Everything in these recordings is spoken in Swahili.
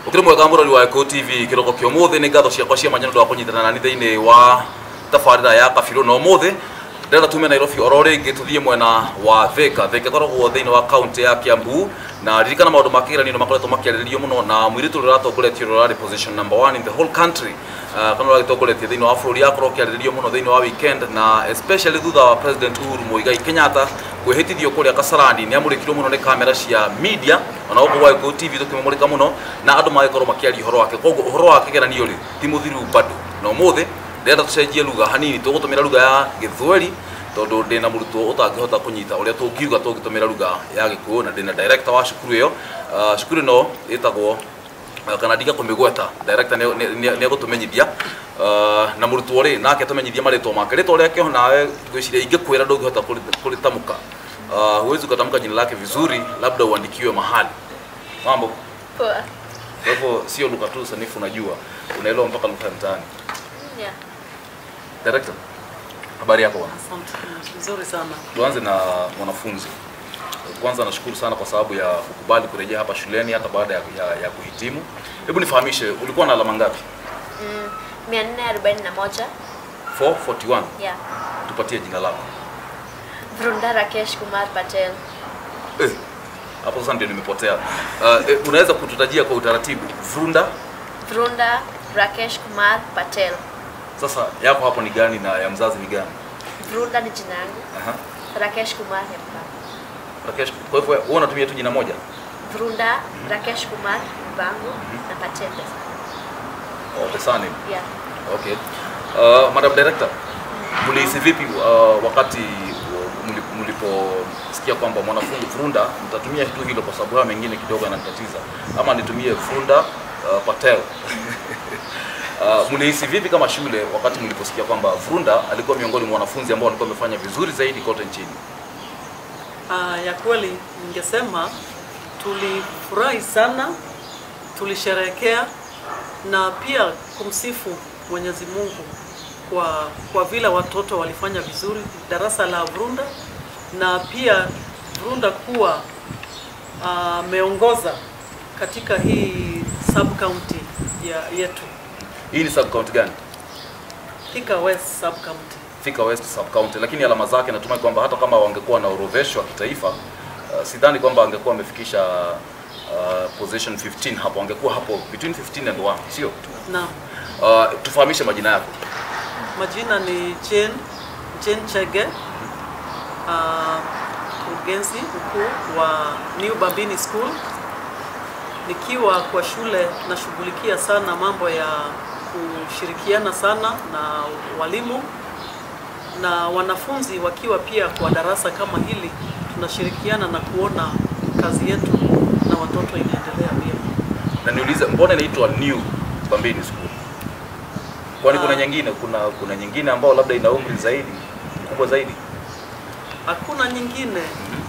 ukiri mwega murori wa Eco TV kiroko kio muthi ni ngatho ciakwa cia manyano ndwa kunyitana nani thiini wa tabarira ya kabiru no muthi ndĩrenda tume Nairobi oro rĩngĩ tuthiĩ mwena wa Thika Thika ĩkoragwo thĩinĩ wa kaunti ya Kiambu na ririkana maũndũ ma kĩgeranio nĩ makoretwo makĩarĩrĩrio mũno na mũirĩtu ũrĩa ũratongoretie ũrĩa ũrarĩ position number one in the whole country uh, kana ũragĩtongoretie thĩinĩ wa bũrũri akorwo akĩarĩrĩrio mũno thĩinĩ wa weekend na especially thutha wa president Uhuru Muigai Kenyatta kwĩhĩtithio kũrĩa Kasarani nĩ amũrĩkirwo mũno nĩ kamera cia media ona gũkũ gwa Eco TV tũkĩmũmũrĩka mũno na andũ magĩkorwo makĩaria ũhoro wake koguo ũhoro wa kĩgeranio rĩ ti mũthiru bado na ũmũthĩ ndĩrenda tũcenjie lugha hanini tũgũtũmĩra lugha ya gĩthweri tondũ ndĩ na mũrutwo ũtangĩhota kũnyita ũrĩa tũngiuga tũngĩtũmĩra lugha ya gĩkũyũ na ndĩ na director wa cukuru ĩyo uh, cukuru ĩno ĩtagwo uh, kana ndiga kũmĩgweta director nĩ egũtũmenyithia uh, na mũrutwo rĩ nake tũmenyithie marĩtwa make rĩtwa rĩake nawe ngwĩciria ingĩkwĩra ndũngĩhota kũrĩtamka uh, huwezi ukatamka jina lake vizuri labda uandikiwe mahali mambo Poa. kwa hivyo sio lugha tu sanifu unajua unaelewa mpaka lugha ya mtaani Yeah. director habari yako bwana Asante, vizuri sana. tuanze na mwanafunzi kwanza nashukuru sana kwa sababu ya kukubali kurejea hapa shuleni hata baada ya, ya, ya kuhitimu hebu nifahamishe ulikuwa na alama ngapi Mm, 441. 441 Yeah. tupatie jina lako Vrunda Rakesh Kumar Patel. eh, hapo sasa ndio nimepotea uh, eh, unaweza kututajia kwa utaratibu vrunda Vrunda Rakesh Kumar Patel. sasa yako hapo ni gani na ya mzazi ni gani Vrunda ni jina yangu. Aha. Rakesh Kumar ni baba. Rakesh, kwa hivyo wewe unatumia tu jina moja Vrunda Rakesh Kumar ni babangu na Patel pesa. oh, pesani Yeah. okay uh, madam director mlihisi vipi uh, wakati uh, mli- mliposikia kwamba mwanafunzi Frunda mtatumia tu hilo kwa sababu haya mengine kidogo yanatatiza ama nitumie Frunda uh, Patel uh, mlihisi vipi kama shule wakati mliposikia kwamba Frunda alikuwa miongoni mwa wanafunzi ambao walikuwa wamefanya vizuri zaidi kote nchini Ah, ya kweli ningesema tulifurahi sana, tulisherehekea na pia kumsifu Mwenyezi Mungu kwa, kwa vile watoto walifanya vizuri darasa la Vrunda na pia Vrunda kuwa ameongoza katika hii sub county ya yetu hii ni sub county gani Thika West sub county. Thika West sub county, lakini alama zake natumai kwamba hata kama wangekuwa na orodheshwa kitaifa uh, sidhani kwamba angekuwa amefikisha uh, position 15 hapo, angekuwa hapo between 15 and 1, sio? Naam. Uh, tufahamishe majina yako. Majina ni Jane, Jane Chege, uh, mkurugenzi mkuu wa New Bambini School. Nikiwa kwa shule nashughulikia sana mambo ya kushirikiana sana na walimu na wanafunzi wakiwa pia kwa darasa kama hili, tunashirikiana na kuona kazi yetu na watoto inaendelea vyema. Na niulize, mbona inaitwa New Bambini School? Kwani kuna Ah. nyingine, kuna kuna nyingine ambao labda ina umri zaidi kubwa zaidi? Hakuna nyingine.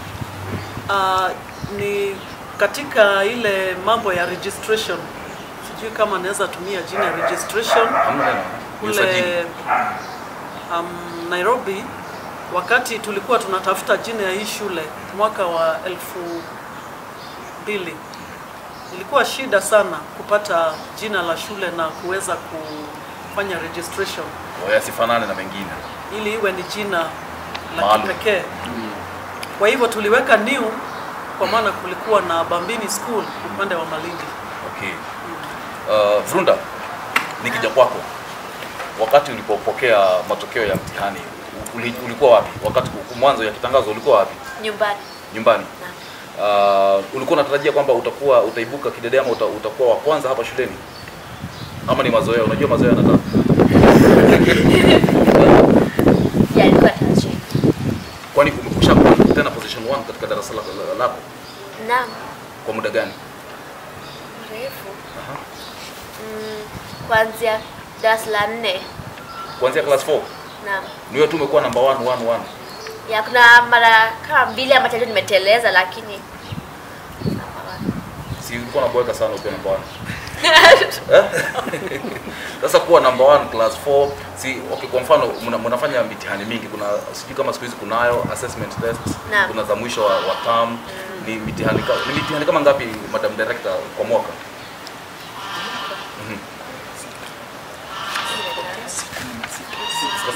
Uh, ni katika ile mambo ya registration, sijui kama naweza tumia jina registration Hamna neno. Ni usajili. kule um, Nairobi, wakati tulikuwa tunatafuta jina ya hii shule mwaka wa elfu mbili ilikuwa shida sana kupata jina la shule na kuweza kufanya registration Kwa yasifanane na mengine. ili iwe ni jina la Maalum. kipekee. Kwa hivyo tuliweka new kwa maana kulikuwa na Bambini School upande wa Malindi. Okay. Uh, Vrunda, nikija kwako, wakati ulipopokea matokeo ya mtihani uli- ulikuwa wapi? Wakati ku- mwanzo ya kitangazo ulikuwa wapi? Nyumbani. Nyumbani. Naam. Uh, ulikuwa unatarajia kwamba utakuwa utaibuka kidedea ama uta, utakuwa wa kwanza hapa shuleni ama ni mazoea? Unajua mazoea yanataka Yeah, ilikuwa tarajio. kwani umekusha kuwa tena position 1 katika darasa lako, lako Naam. kwa muda gani? Mrefu. Aha. Mm, kuanzia darasa la nne. Kuanzia class 4 Naam. ni wewe tu umekuwa number 1 1 1. Ya kuna mara kama mbili ama tatu nimeteleza lakini Si ulikuwa unaboeka sana ukiwa number 1. Eh? Sasa kuwa number one class 4 si okay, kwa mfano mna, mnafanya mitihani mingi, kuna sijui kama siku hizi kunayo assessment test, Naam. kuna za mwisho wa, wa term ni mitihani ka, ni mitihani kama ngapi madam director kwa mwaka?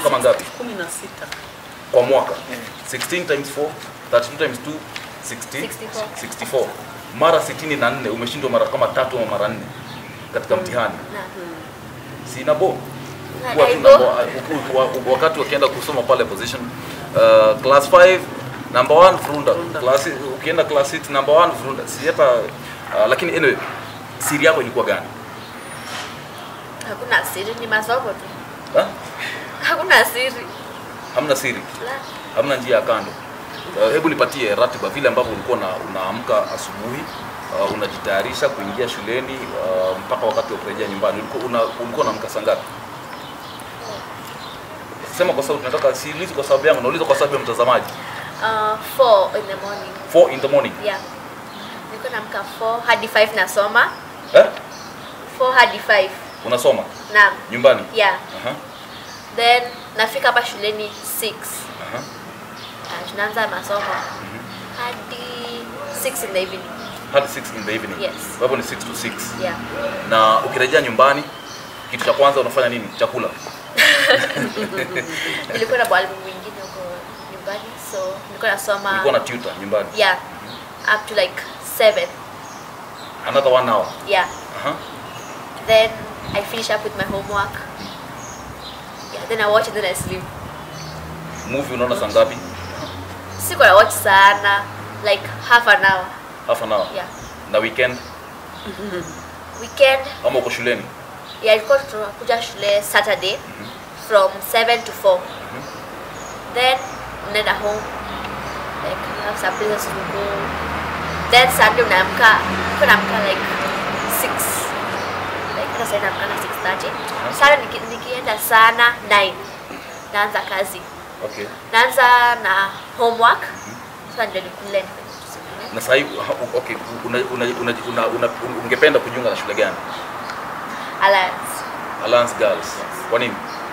kama ngapi kumi na sita kwa mwaka 16 times 4 32 times 2 60 64. 64 mara 64 umeshindwa mara kama tatu ama mara nne katika mtihani Na. sina bo Na Huwa tu aibu. namba- u- u- wakati wakienda kusoma pale position uh, class 5 number 1 frunda Frunda. class ukienda class 6 number 1 frunda si hata uh, lakini anyway siri yako ilikuwa gani Hakuna siri, ni masomo tu. ha? Hakuna siri. hamna siri La. hamna njia ya kando Uh, hebu nipatie ratiba vile ambavyo ulikuwa una, unaamka asubuhi uh, unajitayarisha kuingia shuleni uh, mpaka wakati wa kurejea nyumbani ulikuwa una, ulikuwa unaamka saa ngapi sema kwa sababu tunataka siulizi kwa sababu yangu nauliza kwa sababu ya mtazamaji Uh, four in the morning. 4 in the morning Yeah. Nilikuwa naamka 4 hadi 5 nasoma. eh? 4 hadi 5. unasoma Naam. nyumbani Yeah. Aha, Then nafika hapa shuleni 6. aha. Uh, tunaanza masomo hadi 6 in the evening. hadi 6 in the evening Yes. kwa hivyo ni 6 to 6 Yeah. na ukirejea nyumbani kitu cha kwanza unafanya nini chakula Nilikuwa na mwalimu mwingine huko nyumbani so nilikuwa nasoma ulikuwa na tutor nyumbani yeah up to like 7. another one hour Yeah. Aha. Then I finish up with my homework. Yeah, then I watch and then I sleep. movie unaona saa ngapi Sikuwa na watch sana like half an hour. half an hour Yeah. na weekend Weekend ama uko shuleni yeah, ilikuwa tunakuja shule Saturday from 7 to 4. Then unaenda home like you have some places to go. Then Sunday unaamka uko naamka like 6 like hata sasa naamka na 6:30. Sana niki, nikienda sana 9 naanza kazi. okay Naanza na homework. Sasa ndio nikule na sasa hivi okay una, una, una, una, una, ungependa kujiunga na shule gani Alliance. Alliance Girls Yes. kwa nini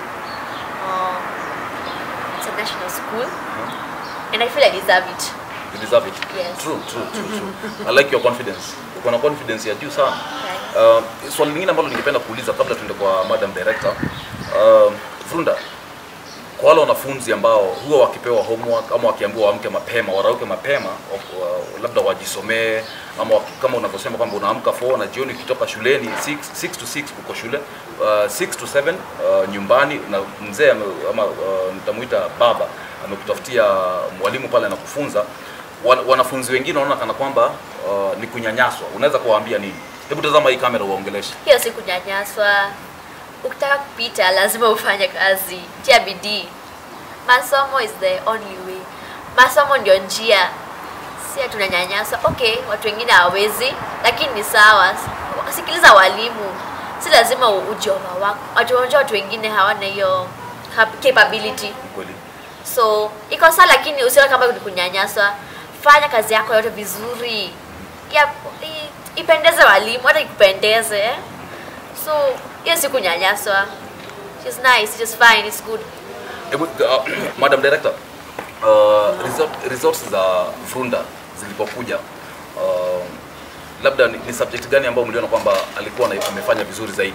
Um, it's a national school and I feel I deserve it. you deserve it Yes. true true true true I like your confidence uko na confidence ya juu sana Right. Uh, swali lingine ambalo ningependa kuuliza kabla tuende kwa madam director uh, Frunda, kwa wale wanafunzi ambao huwa wakipewa homework ama wakiambiwa waamke mapema warauke mapema wa- wa- labda wajisomee ama waki, kama unavyosema kwamba unaamka 4 na jioni ukitoka shuleni 6, 6 to 6 uko shule uh, 6 to 7 uh, nyumbani na mzee ame- ama uh, nitamuita baba amekutafutia mwalimu pale anakufunza Wan- wanafunzi wengine wanaona kana kwamba uh, ni kunyanyaswa unaweza kuwaambia nini hebu tazama hii kamera uwaongeleshe hiyo si kunyanyaswa. Ukitaka kupita lazima ufanye kazi, tia bidii. Masomo is the only way. Masomo ndio njia, si tunanyanyaswa. Okay, watu wengine hawawezi, lakini ni sawa. Sikiliza walimu, si lazima u- ujioma wako. Watu unajua watu wengine hawana hiyo cap- capability Ni kweli so iko sawa lakini usione kama ni kunyanyaswa fanya kazi yako yote vizuri ya, i, ipendeze walimu hata ikupendeze eh? so hiyo si kunyanyaswa She's nice, she's fine, it's good. Hebu, uh, Madam Director, uh, resort, results za Frunda zilipokuja uh, labda ni, ni subject gani ambayo mliona kwamba alikuwa na, amefanya vizuri zaidi?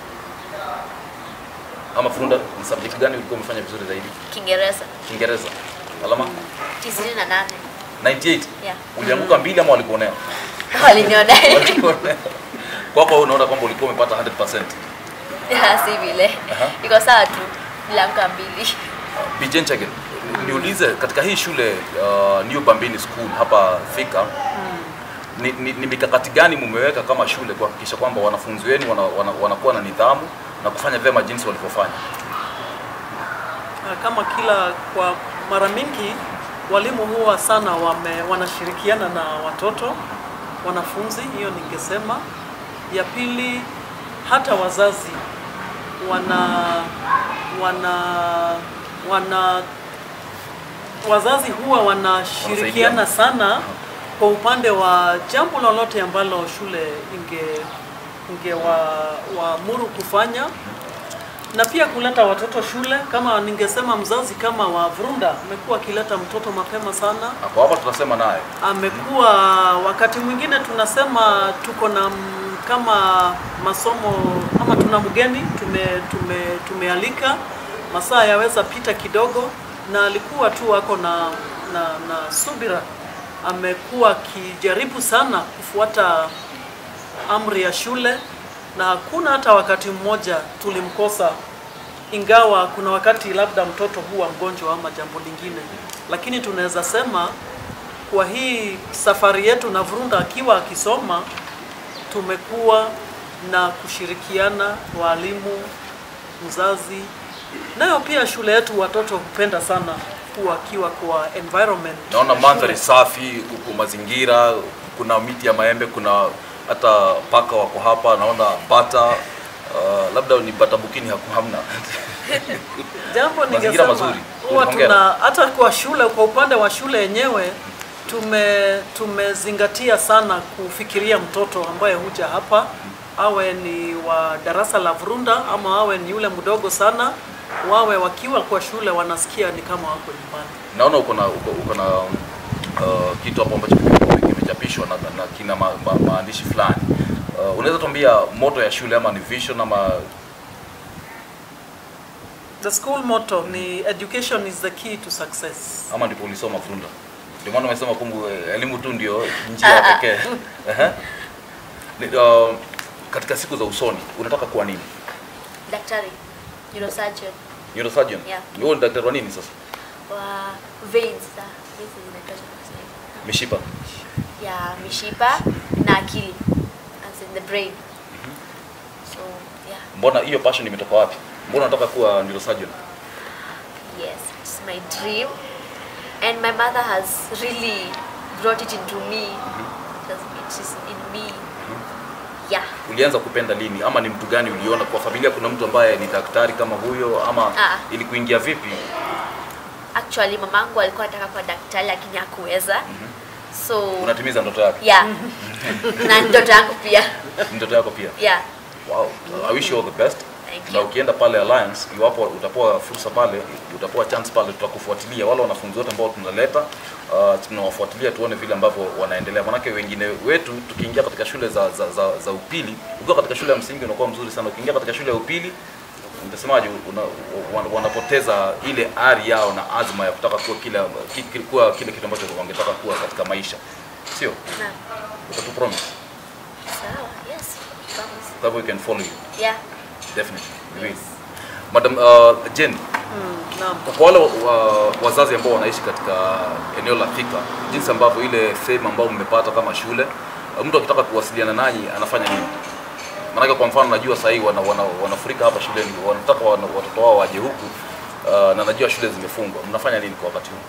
Ama Frunda ni subject gani ulikuwa umefanya vizuri zaidi? Kiingereza Kiingereza. Alama tisini na nane 98. yeah. Ulianguka mbili ama walikuonea? waliniona Walikuonea. Kwako wewe unaona kwamba ulikuwa umepata 100%. Yeah, si vile Aha. iko sawa tu nilamka mbili Bijen Chegen, niulize katika hii shule uh, New Bambini School hapa Thika ni, ni, ni mikakati gani mumeweka kama shule kuhakikisha kwamba wanafunzi wenu wana, wana, wanakuwa na nidhamu na kufanya vyema jinsi walivyofanya? Ah, kama kila kwa mara mingi walimu huwa sana wame, wanashirikiana na watoto wanafunzi, hiyo ningesema. Ya pili, hata wazazi wana wana wana wazazi huwa wanashirikiana sana kwa upande wa jambo lolote ambalo shule inge ingewaamuru kufanya na pia kuleta watoto shule. Kama ningesema mzazi kama wa Vrunda amekuwa akileta mtoto mapema sana, Hapo hapa tunasema naye amekuwa wakati mwingine tunasema tuko na m- kama masomo ama tuna mgeni tume, tume, tumealika masaa yaweza pita kidogo, na alikuwa tu ako na, na, na subira. Amekuwa akijaribu sana kufuata amri ya shule, na hakuna hata wakati mmoja tulimkosa, ingawa kuna wakati labda mtoto huwa mgonjwa ama jambo lingine, lakini tunaweza sema kwa hii safari yetu na Vrunda akiwa akisoma tumekuwa na kushirikiana, walimu, mzazi, nayo pia shule yetu watoto hupenda sana kuwa akiwa kwa environment. Naona ya mandhari shule. safi, kuku mazingira, kuna miti ya maembe, kuna hata paka wako hapa, naona bata uh, labda ni bata bukini haku hamna. Jambo Mazingira ningesema mazuri. huwa Hongera. tuna hata kwa shule, kwa upande wa shule yenyewe tume tumezingatia sana kufikiria mtoto ambaye huja hapa, awe ni wa darasa la Vrunda ama awe ni yule mdogo sana, wawe wakiwa kwa shule wanasikia ni kama wako nyumbani. Naona uko na uko, uko na uh, kitu hapo ambacho kime- kimechapishwa na, na kina ma, ma, maandishi fulani. Uh, unaweza tuambia moto ya shule ama ni vision ama The school motto ni education is the key to success. ama ndipo ulisoma Vrunda? Ndio maana umesema kumbu eh, elimu tu ndio njia Ah, ah. pekee. Ehe. Ni, uh, katika siku za usoni unataka kuwa nini? daktari neurosurgeon Neurosurgeon? Yeah. Wewe ni daktari wa nini sasa? wa veins za veins zinaitwa nini? Mishipa. ya mishipa na akili as in the brain so yeah Mbona hiyo passion imetoka wapi? Mbona unataka kuwa neurosurgeon? yes it's my dream and my mother has really brought it into me it has- it is in me yeah Ulianza kupenda lini ama ni mtu gani uliona kwa familia kuna mtu ambaye ni daktari kama huyo ama Ah. ili kuingia vipi? actually mamangu alikuwa anataka kuwa daktari lakini hakuweza so Unatimiza ndoto yake? yeah na ndoto yangu pia Ndoto yako pia. yeah Wow. I wish you all the best. Thank Na you. ukienda pale Alliance, iwapo utapewa fursa pale, utapewa chance pale, tutakufuatilia wale wanafunzi wote ambao tunaleta, uh, tunawafuatilia tuone vile ambavyo wanaendelea. Manake wengine wetu tukiingia katika shule za, za, za, za upili, ukiwa katika shule ya msingi unakuwa mzuri sana, ukiingia katika shule ya upili nitasemaje, una, wana- wanapoteza ile ari yao na azma ya kutaka kuwa kile, ki- ki- kuwa kile kitu ambacho wangetaka kuwa katika maisha, sio? Naam. Utatu promise, sawa yes promise kwa hivyo we can follow you yeah definitely. We will. Madam uh, Jane, Mm, naam. kwa wale wa, wazazi ambao wanaishi katika eneo la Thika, jinsi ambavyo ile fame ambayo mmepata kama shule, uh, mtu akitaka kuwasiliana nanyi anafanya nini? Maanake kwa mfano najua sasa hivi wana, wana, wanafurika hapa shuleni, wanataka wana, watoto wao waje huku uh, na najua shule zimefungwa. Mnafanya nini kwa wakati huu?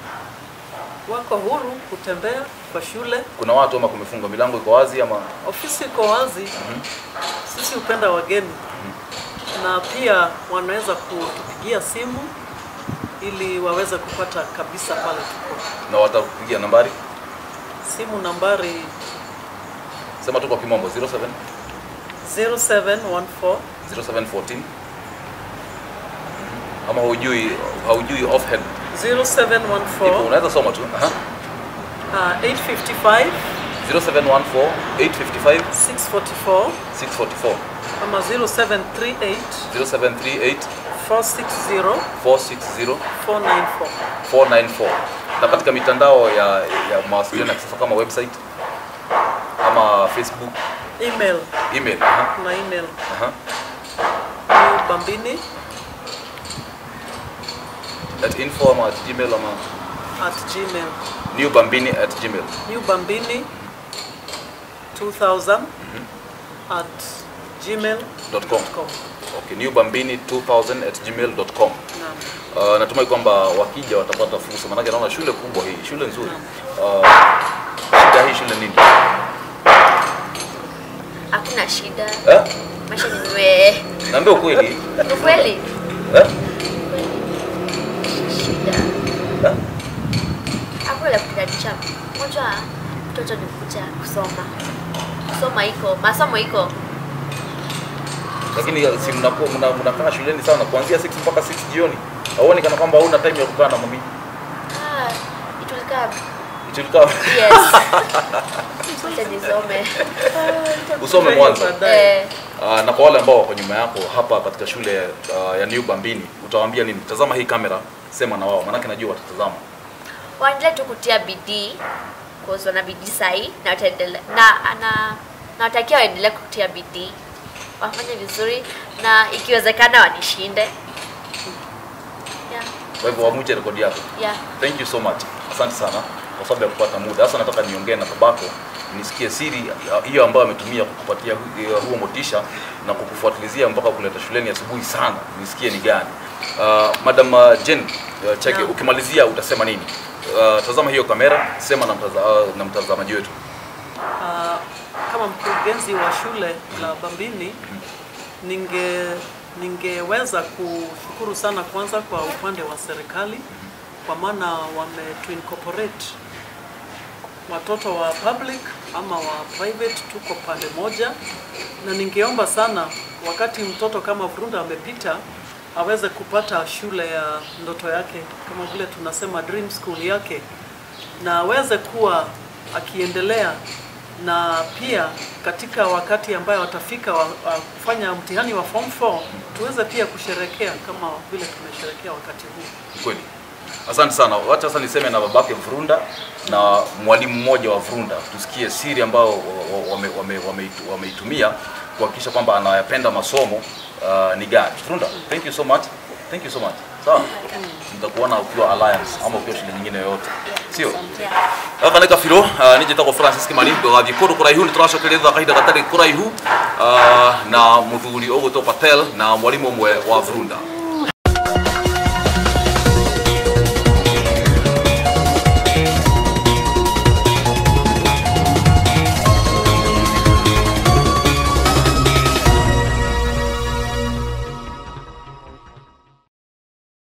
Wako huru kutembea kwa shule, Kuna watu ama kumefungwa, milango iko wazi ama ofisi iko wazi. Sisi hupenda wageni na pia wanaweza kutupigia simu ili waweze kupata kabisa pale tuko. na watakupigia nambari? Simu nambari Sema tu kwa kimombo 07 0714 0714 ama hujui haujui offhand 0714 Ipo, unaweza soma tu. Aha. uh, 855 0714 855 644 644 ama 0738 0738 460 460 494. 494 na katika mitandao ya, ya mawasiliano ya kisasa kama website ama Facebook, Email, email. Aha. kuna email Aha. New Bambini At info ama at gmail ama at gmail. newbambini at gmail. New Bambini 2000 at gmail.com. .com. Okay, newbambini 2000 at gmail.com. Naam. Uh, natumai kwamba wakija watapata fursa, maanake naona shule kubwa hii, shule nzuri. Uh, shida hii shule nini? hakuna shida Eh? maisha ni mwe Naambia ukweli. ni kweli Eh? shida Eh? hakuna la kukidanisha moja mtoto ni kuja kusoma kusoma iko masomo iko Lakini si mnakuwa mna- mnakaa shuleni sana kuanzia 6 mpaka 6 jioni. Hauoni kana kwamba hauna time ya kukaa na mami? ah, itulika Itulika yes acha nisome usome mwanzo. Baadaye. eh, Uh, na kwa wale ambao wako nyuma yako hapa katika shule uh, ya New Bambini utawaambia nini? Tazama hii kamera, sema na wao, maanake najua watatazama. waendelee tu kutia bidii cause wana bidii sahi na wataendelea na na nawatakia waendelee kutia bidii wafanye vizuri na ikiwezekana wanishinde yeah, Kwa hivyo wamuje rekodi yako. yeah. Thank you so much. Asante sana kwa sababu ya kupata muda. Sasa nataka niongee na babako nisikie siri ya- hiyo ambayo ametumia kukupatia hu- ya huo motisha na kukufuatilizia mpaka kuleta shuleni asubuhi sana, nisikie ni gani. Uh, Madam uh, Jen uh, Chege, Naam. ukimalizia utasema nini? Uh, tazama hiyo kamera, sema na, mtaza, uh, na mtazamaji wetu. Ah, kama mkurugenzi wa shule la Bambini ninge ningeweza kushukuru sana kwanza kwa upande wa serikali kwa maana wametu incorporate watoto wa public ama wa private tuko pande moja, na ningeomba sana wakati mtoto kama Vrunda amepita aweze kupata shule ya ndoto yake, kama vile tunasema dream school yake, na aweze kuwa akiendelea na pia katika wakati ambayo watafika wa, wa kufanya mtihani wa form 4 tuweze pia kusherekea kama vile tumesherekea wakati huu. Kweli. Asante sana. Wacha sasa niseme na babake Vrunda na mwalimu mmoja wa Vrunda, tusikie siri ambayo wameitumia wame, wame, wameitu- wameitumia kuhakikisha kwamba anayapenda masomo uh, ni gani. Vrunda, thank you so much. Thank you so much. Sawa. Nitakuona ukiwa Alliance ama ukiwa shule nyingine yoyote. Sio? Yeah. gaka nä kabirå nä njätagwo francis kimani ndågathiä kå ndå kå raihu nä tå racokeria kahinda gatarä kå raihu ah, na må thuri å gå patel na mwarimå ũmwe wa vrunda